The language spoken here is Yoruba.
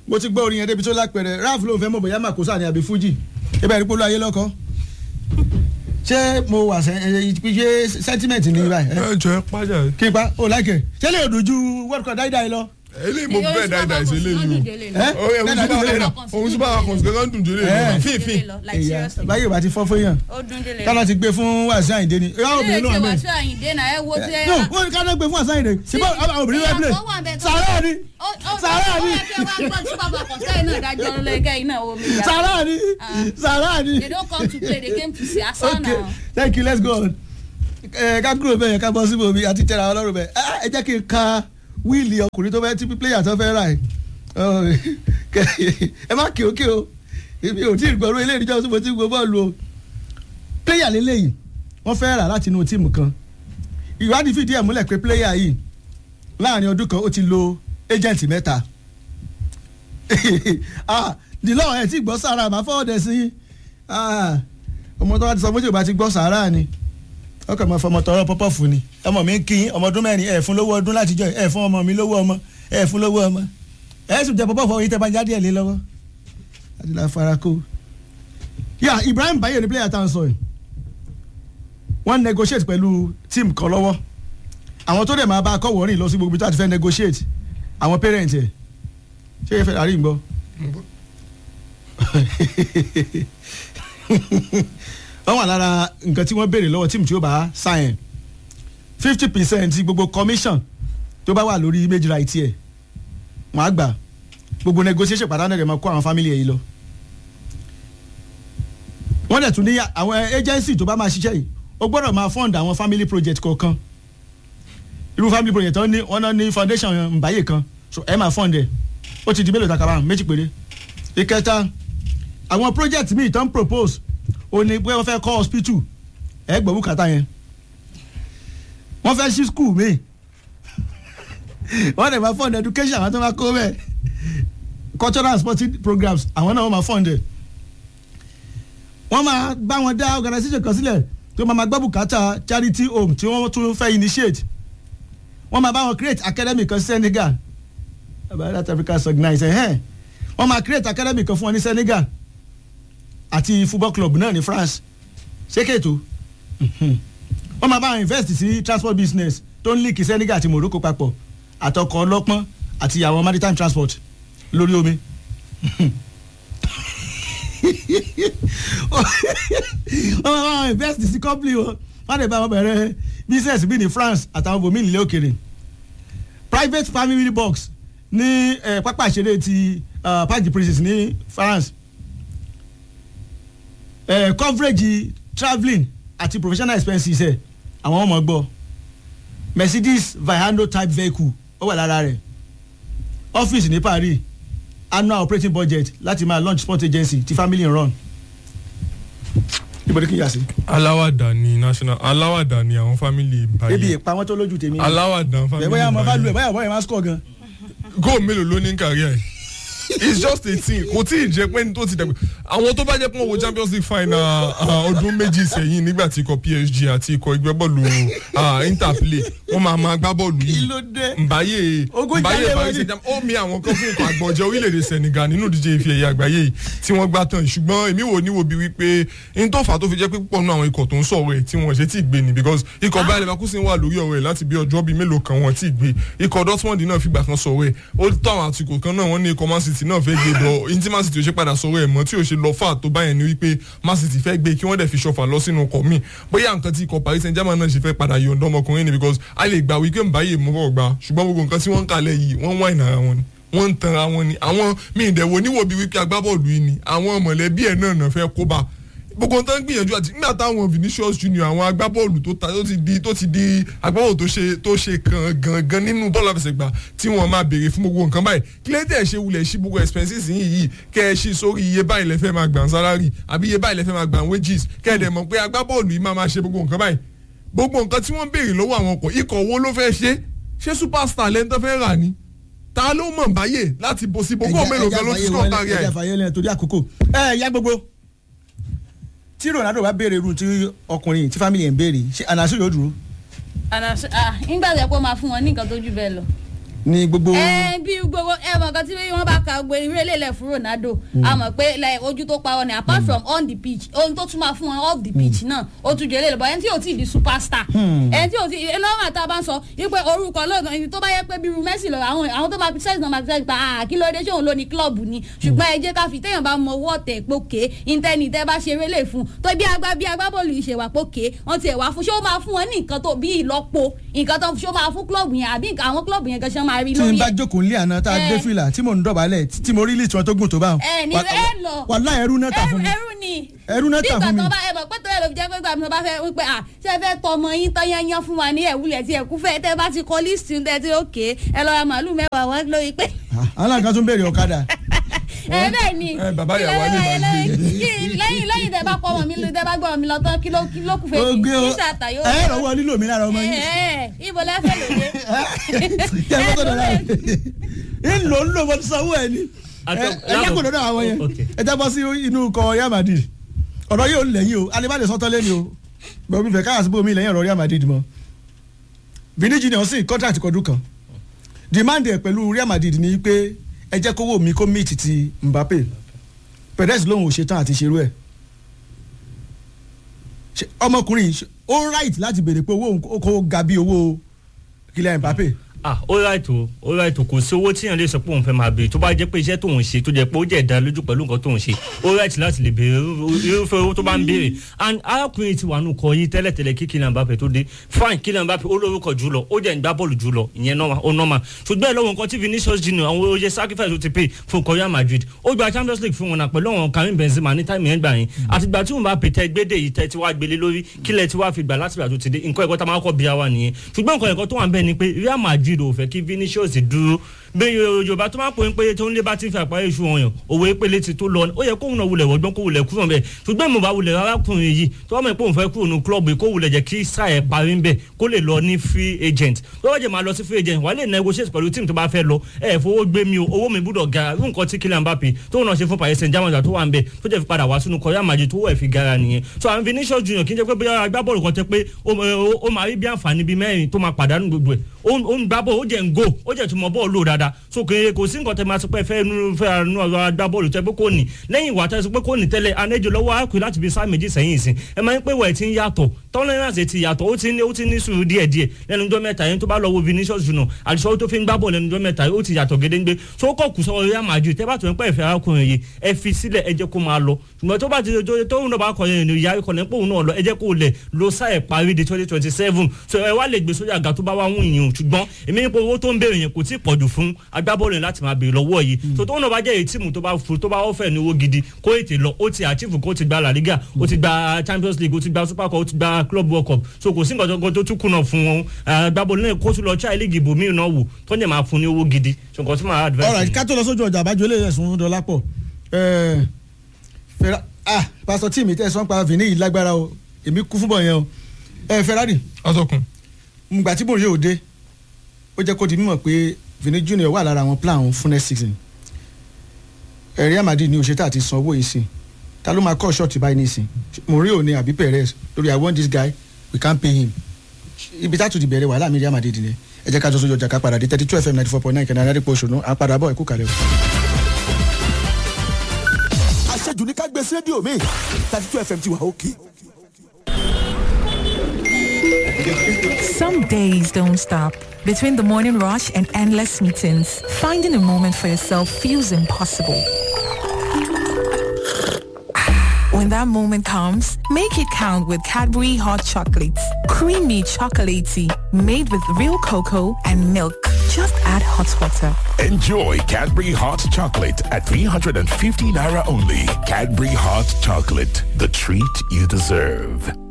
mo ti gbọ́ orin yẹn débi tó lápẹ̀rẹ̀ ralph ló ń fẹ́ mọ̀ bóyá màkósà ni àbí fuji ibà ìrìpọ̀ ló ayé lọ́kọ́ ṣé mo wà sẹ́ ẹ ṣe sentiment ní báyìí ẹ? ẹ jọ ẹ pàjá kí n pa ó láìkẹ́ ṣé lè dojú world cup dáidáì lọ. eléyìí mo bẹ́ẹ̀ dáadáa ṣe léyìí ẹ? o òun Dáadáa súpà délé lọ. òun súpà akọ̀ǹsì kankan dùn jù lé Eh. fífín Ìyá, báyìí ò bá ti fọ́ fún yàn ó dún délé kálọ̀ ti gbé fún wàásù àyìndé ni ìyá obìnrin ló wà mẹ́rin. wàásù àyìndé náà ẹ wo tẹ no wọ́n ní kálọ̀ gbé fún wàásù àyìndé síbọ̀ àwọn obìnrin rẹ̀ play sàrà ni sàrà ni sàrà ni sàrà ni. They don't come to play, they came to see us okay now. thank you let's go on. ẹ ká kúrò bẹ́ẹ̀ yẹn ká bọ́ síbò mi àti tẹ̀ra ọlọ́run bẹ́ẹ̀ Ah, ẹ jẹ́ kí n ka wíìlì ọkùnrin tó fẹ́ tí pílẹ̀yà tó fẹ́ rà ẹ̀ Oh, ẹ má kí o kí o èmi ò tí ì gbọ́rú ilé ìdíjọ́ tí mo ti gbọ́ bọ́ọ̀lù o pílẹ̀yà lélẹ́yìn wọ́n fẹ́ rà láti inú tíìmù kan ìwádìí fìdí ẹ̀ múlẹ̀ pé pílẹ̀yà yìí láàrin ọdún kan ó ti lo ẹ́jẹ̀ǹtì mẹ́ta ah dìlọ́ ẹ̀ tí gbọ́ sára màá fọwọ́dẹ̀ sí ah ọmọ tó bá ti sọ méjì ò bá ti gbọ́ sàárà ni ọkọ̀ mọ̀ fọmọ tọrọ pọ́pọ́ fún ni ọmọ mi ń kí yín, ọmọ ọdún mẹ́rin ẹ̀ fún lówó ọdún látijọ́ ẹ̀ fún ọmọ mi lówó ọmọ ẹ̀ fún lówó ọmọ ẹ̀ sì jẹ pọ́pọ́ fún yín tẹ́ bá jáde ẹ̀ lé lọ́wọ́ àti la fara kó. yà Ibrahim Baye ni player tá à ń sọ yìí wọ́n negotiate pẹ̀lú team kan lọ́wọ́ àwọn tó dẹ̀ máa bá a kọ́ wọ́ọ́rìn lọ sí gbogbo ibi tó àti fẹ́ negotiate àwọn parent ẹ̀ ṣé ẹ fẹ́ àrí ń gbọ́ wọ́n wà lára nǹkan tí wọ́n béèrè lọ́wọ́ tíìmù tí ó bá sign fifty percent gbogbo commission tó bá wà lórí image right ẹ̀ wọ́n á gbà gbogbo negotiation pàdánù rẹ̀ máa kó àwọn family ẹ̀ yìí lọ. wọ́n dẹ̀ tún ní àwọn agency tó bá máa ṣiṣẹ́ yìí ó gbọ́dọ̀ máa fund àwọn family project kọ̀ọ̀kan irú family project wọn ní wọn náà ní foundation Mbaye kan so ẹ máa fund ẹ ó ti di mélòó takaba méjì péré ìkẹta àwọn project míì tán propose ó ní pé wọ́n fẹ́ kọ́ hospital ẹ gbọ́ bùkátà yẹn wọ́n fẹ́ ṣí school míì wọ́n dẹ̀ máa fund education àwọn tó máa kó bẹ́ẹ̀ cultural and sporting programs àwọn náà wọ́n máa fund ẹ̀ wọ́n máa bá wọn dá organisation kan sílẹ̀ tó máa máa gbọ́ bùkátà charity home tí wọ́n tún fẹ́ initiate wọ́n máa bá wọn create academy kan sí Senegal about that Africa organize ẹ̀ wọ́n máa create academy kan fún wọn ní Senegal àti football club náà ní France ṣé kètò wọ́n máa bá wọn invest sí transport business tó ń líkì Senegal àti Morocco papọ̀ àtọkọ̀ ọlọ́pọ́n àti àwọn maritime transport lórí omi wọ́n máa bá wọn invest sí company wọn wọ́n lè bá wọn bẹ̀rẹ̀ business bí ní France àtàwọn bòmí nílé òkèrè private family box ní eh, pápá ìṣeré ti uh, Parc des Princes ní France eh, coverage travelling àti professional expenses ẹ̀ àwọn ọmọ gbọ́ Mercedes Viano type vehicle ó wà lára rẹ̀ ọ́fíìsì ní Paris annual operating budget láti máa launch sport agency ti family run níbo ni kí n yà sí. aláwàdà ni national aláwàdà ni àwọn family ebi Baye ìpamọ́ tó lójú tèmi. aláwàdà family ẹ̀ bóyá mo bá lu ẹ̀ Baye bóyá bóyá máa score gan. góò mélòó ló ní ní kárí ẹ̀ it's just eighteen kò tí ì jẹ́ pé ní tó ti dàgbà àwọn tó bá jẹ́ pé wọ́n wo Champions League final ah, ọdún méjì sẹ́yìn nígbà tí ikọ̀ PSG àti ikọ̀ ẹgbẹ́ bọ́ọ̀lù ah, Inter play wọ́n máa máa gbá bọ́ọ̀lù kí yìí ló dé. Mbaye Ogún Mbaye jálẹ̀ Paris wọ́n ní. Saint-Germain ó mi àwọn kan fún ikọ̀ àgbọ̀njẹ orílẹ̀-èdè Senegal nínú ìdíje ife ẹ̀yẹ àgbáyé yìí tí wọ́n gbá tán ṣùgbọ́n èmi wò níwò bí wípé n tó fà á tó fi jẹ́ pé púpọ̀ nínú àwọn ikọ̀ tó ń sọ̀rọ̀ ẹ̀ tí wọ́n ṣe tí ì gbé ni because ikọ̀ Bayer Leverkusen wà lórí ọ̀rọ̀ ẹ̀ láti bí ọjọ́ bíi mélòó kan wọ́n tí ì gbé ikọ̀ Dortmund náà fìgbà kan sọ̀rọ̀ ẹ̀ ó tó àwọn àtìkò kan náà wọ́n ní ikọ̀ Man City náà fẹ́ gbé bọ̀ ní tí Man City ò ṣe padà sọ̀rọ̀ ẹ̀ mọ́ tí ò ṣe lọ fà tó báyẹn ni wípé Man City fẹ́ gbé kí wọ́n dẹ̀ fi ṣọfà lọ sínú ọkọ̀ míì bóyá nǹkan tí ikọ̀ Paris Saint-Germain náà ṣe fẹ́ padà yọ̀ǹda ọmọkùnrin ni because a lè gbà wípé Mbaye mú bọ̀ gbà ṣùgbọ́n gbogbo nǹkan tí wọ́n ń kalẹ̀ yìí wọ́n ń wá ìnara wọn ni wọ́n ń tanra wọn ni àwọn míì dẹ̀wò níwò bíi wípé agbábọ́ọ̀lù yìí ni àwọn mọ̀lẹ́bí ẹ̀ náà náà fẹ́ kó bá gbogbo nǹkan gbìyànjú àti nígbà táwọn Vinicius Junior àwọn agbábọ́ọ̀lù tó ta tó ti di tó ti di agbábọ́ọ̀lù tó ṣe tó ṣe kan gangan nínú bọ́ọ̀lù àfẹsẹ̀gbá tí wọ́n máa béèrè fún gbogbo nǹkan báyìí kílẹ̀tẹ̀ ṣe wulẹ̀ ṣí gbogbo expenses yìí yìí kẹ́ ẹ ṣí sórí iye báyìí lẹ́fẹ́ máa gbà ń salary àbí iye báyìí lẹ́fẹ́ máa gbà ń wages kẹ́ ẹ dẹ̀ mọ̀ pé agbábọ́ọ̀lù yìí máa máa ṣe gbogbo nǹkan báyìí gbogbo nǹkan tí wọ́n béèrè lọ́wọ́ àwọn ọkọ̀ ikọ̀ wo ló fẹ́ ṣe ṣé superstar lẹ́ńtọ́ fẹ́ rà ni ta ló mọ̀ báyè láti bó sí gbogbo mélòó gan ló ti sọ̀ kárí ẹ̀. ẹja fàyè lẹ́yìn torí àkókò. ẹ ya gbogbo tí Ronaldo bá béèrè irun tí ọkùnrin tí family ẹ̀ ń béèrè ṣé ànàṣe yóò dúró. nígbà tó yẹ kó máa fún wọn ní nǹkan tó jù bẹ́ẹ̀ lọ. ní gbogbo ẹ bí gbogbo ẹ mọ̀ kan tí wọ́n bá ka gbé irú eléyìí fún Ronaldo a mọ̀ pé like, ojú tó pa wọn ni apart from on the pitch ohun tó tún máa fún wọn off the pitch náà ó tún jẹ́ eléyìí bọ̀ ẹni tí ò tí ì di superstar ẹni tí ò tí ì lọ́wọ́ àti àbá ń sọ wípé orúkọ lọ́gàn ibi tó bá yẹ pé bí irú Messi lọ àwọn àwọn tó máa fi sẹ́yìn náà máa fi sẹ́yìn pa ah kí ló dé ṣé òun ló ní club ni ṣùgbọ́n ẹ jẹ́ ká fi téèyàn bá mọ owó ọ̀tẹ̀ pókè intanet tẹ́ bá ṣe eré fún tó bí agbá bí agbábọ́ọ̀lù ìṣèwà pókè wọ́n ti ẹ̀ wá fún ṣé ó máa fún wọn ní nǹkan tó bí ìlọ́po nǹkan tó ṣé ó máa fún club yẹn àbí nǹkan- àwọn club yẹn gan ṣe máa rí tí lórí n bá ẹ̀ jókòó nílé àná tá a Eh. gbé fìlà tí mò ń dọ̀bálẹ̀ tí mo rí lìtì wọn tó gùn tó bá wọn. ẹ ní ẹ lọ wàhálà ẹrú náà tà ẹrú fún mi ẹrú ni ẹrú náà tà bí fún mi. ìgbà tó bá ẹ mọ̀ pé tó yẹ ló fi jẹ́ pé gbàgbọ́n bá fẹ́ wípé à ṣé ẹ fẹ́ tọ ọmọ yín tán yányán fún wa ní ẹ̀wúlẹ̀ tí ẹ̀kú fẹ́ tẹ́ bá ti kọ lísìtì tẹ́ ti òkè ẹ lọ ra màálù mẹ́wàá wọn lórí pé àwọn àgbà tún béèrè ọ̀kadà. ẹ bẹ́ẹ̀ ni ẹ, bàbá ìyàwó á lè máa gbé. lẹ́yìn lẹ́yìn lẹ́yìn tẹ́ bá pọ̀ ọmọ mi tẹ́ bá gbọ́ ọmọ mi lọ tán kí ló kí ló kù fẹ́ ó mi gbé o kí ṣàtà yóò ẹ rọwọ́ lílo mi lára ọmọ yín. ẹ ibo lẹ́fẹ̀ lòdì kí ẹ fọ́tò dọ̀la ń lò ń lò mo ti sanwó ẹ ni. Àtọ- ẹ jákòó lọ́dọ̀ àwọn yẹn Okay. ẹ jábọ́ sí inú kọ Real Madrid ọ̀rọ̀ yóò lẹ́yìn o alibade sọ́tọ́ lẹ́ni o bẹ́ẹ̀ mi fẹ́ káyà síbò mi lẹ́yìn ọ̀rọ̀ Real Madrid mọ́ Vini Junior sì contract kọdún kan demand ẹ̀ pẹ̀lú Real Madrid ni pé ẹ jẹ́ kówó mi kó meet ti Mbappe Perez lòun ò ṣetán àti ṣerú ẹ̀ Ṣé ọmọkùnrin yìí ṣe- ó right láti béèrè pé owó òun kó- kó ga bí owó Kylian Mbappe ah ó right o ó right o kò sí owó tíyàn lè sọ pé òun fẹ́ máa béèrè tó bá jẹ́ pé iṣẹ́ tóun ṣe tó jẹ́ pé ó jẹ́ ìdá lójú pẹ̀lú nǹkan tóun ṣe ó right láti lè béèrè irú- irúfẹ́ owó tó bá ń béèrè and arákùnrin ti wà nù kọ yín tẹ́lẹ̀tẹ́lẹ̀ kí Kylian Mbappe tó dé fine Kylian Mbappe ó lórúkọ jù lọ ó jẹ́ ìgbá bọ́ọ̀lù jù lọ ìyẹn normal ó normal ṣùgbọ́n ẹ̀ lọ́wọ́ nǹkan tí Vinicius Junior àwọn oye sacrifice tó ti pay fún Real Madrid ó gba Champions League fún wọn náà pẹ̀lú àwọn Karim Benzema ní táìmù yẹn gbà yẹn àtìgbà tí wọn bá pètè gbédè yìí tẹ́ tí wàá gbélé lórí kílẹ̀ tí wàá fi gbà láti ìgbà tó ti dé nǹkan ẹ̀kọ́ tá a máa kọ́ bí wa nìyẹn ṣùgbọ́n nǹkan ẹ̀kọ́ tó wà ń bẹ̀ ni pé Real Madrid ò fẹ́ kí Vinicius dúró bí Yorùbá tó máa ń pè ń pé tó ń lé bá ti fi àpáyé iṣu wọn yàn òwe ìpele ti tó lọ ó yẹ kóhun náà wulẹ̀ wọ́gbọ́n kó wulẹ̀ kúrò bẹ́ẹ̀ ṣùgbọ́n mo bá wulẹ̀ arákùnrin yìí tó wọ́n mọ̀ pé òun fẹ́ kúrò ní club kó wulẹ̀ jẹ́ kí sáà ẹ̀ parí ń bẹ̀ kó lè lọ ní free agent tó wọ́n jẹ́ máa lọ sí free agent wà á lè negotiate pẹ̀lú team tó bá fẹ́ lọ ẹ̀ fowó gbé mi o owó mi gbúdọ̀ ga irú nǹkan tí Kylian Mbappe tó náà ṣe fún Paris Saint-Germain tó wà ń bẹ̀ tó jẹ́ fi padà wá sínú Real Madrid tó wọ̀ ẹ̀ fi gara nìyẹn so àwọn Vinicius Junior kì í jẹ́ pé bóyá agbábọ́ọ̀lù kan tẹ́ pé ó ó- ó máa rí bí àǹfààní bíi mẹ́rin tó máa pàdánù gbogbo ẹ̀ ó ń- ó ń gbá bọ́ọ̀lù ó jẹ́ ń go ó jẹ́ tó mọ bọ́ọ̀lù lò dáadáa so kò kò sí nǹkan tẹ́ máa sọ pé fẹ́ nu fẹ́ nu ọ̀rọ̀ agbábọ́ọ̀lù tẹ́ pé kò ní lẹ́yìn ìwà tẹ́ sọ pé kò ní tẹ́lẹ̀ anéjò lọ́wọ́ àkùrẹ́ láti fi sáà méjì sẹ́yìn ìsìn ẹ máa ń pè wẹ̀ tí ń yàtọ̀ tọ́lẹ́rẹ́nsì ti yàtọ̀ ó ti ní ó ti ní sùúrù díẹ̀ díẹ̀ lẹ́nu ọjọ́ mẹ́ta yẹn tó bá lọ wo Vinicius Junior àdìsọ́ tó fi ń gbá bọ̀ lẹ́nu ọjọ́ mẹ́ta ó ti yàtọ̀ gédéńgbé so ó kọ̀ kù sọ Real Madrid tẹ́ bá tó ń pẹ́ ìfẹ́ arákùnrin yìí ẹ fi sílẹ̀ ẹ jẹ́ kó máa lọ ṣùgbọ́n tó bá ti tó tó ń lọ bá kọ yẹn ìyá ikọ̀ lẹ́pọ̀ òun náà lọ ẹ jẹ́ kó lẹ̀ lo sáà ẹ̀ parí di twenty twenty seven so ẹ wá lè gbé sórí àga tó bá wá wùn yín o ṣùgbọ́n èmi nípa owó tó ń béèrè yẹn kò tí ì pọ̀jù fún agbábọ́ọ̀lù yẹn láti máa béèrè lọ́wọ́ yìí so tó ń lọ bá jẹ́ èyí tíìmù tó bá fún tó bá ọ̀fẹ́ ní owó gidi kó ètè lọ ó ti àchífù kó ti gba La Liga ó ti gba Champions League ó ti gba Super Cup ó ti gba Club World Cup so kò sí nǹkan tó- tó tún kùnà fún wọn agbábọ́ọ̀lù náà kó tún lọ chai league ibòmíì náà wò tó ń jẹ́ máa fún ní owó gidi so nǹkan tí màá advice alright yìí. ká tó lọ sójú ọjà àbájọ ilé ẹ̀sùn dọ́lápọ̀ fẹ́ra ah pásítọ̀ tí mi tẹ́ sọ́n pa Vini yìí lágbára o èmi kú fún bọ̀ yẹn o ẹ Ferrari atọ́kùn ngbà tí bòrè òde ó jẹ́ kó di mímọ̀ pé Vini Junior wà lára àwọn plan òun fún next season ẹ̀rí àmàdí ni òṣètà àti san owó yìí sí ta ló máa kọ́ ṣọ́ọ̀tì báyìí nísìn Mourinho ni àbí Perez lórí I want this guy we can't pay him ibi tá a tún ti bẹ̀rẹ̀ wàhálà mi rí àmàdí ìdílé ẹ jẹ́ ká jọ sójú ọjà ká padà dé thirty two fm ninety four point nine kẹ́ni adárípo òṣùnú à ń padà bọ̀ ẹ̀kú kalẹ̀ o. àṣejù ní ká gbé sí rédíò mi thirty two fm ti wà òkè. Some days don't stop. Between the morning rush and endless meetings, finding a moment for yourself feels impossible. When that moment comes, make it count with Cadbury Hot Chocolates. Creamy chocolatey, made with real cocoa and milk. Just add hot water. Enjoy Cadbury Hot Chocolate at 350 Naira only. Cadbury Hot Chocolate, the treat you deserve.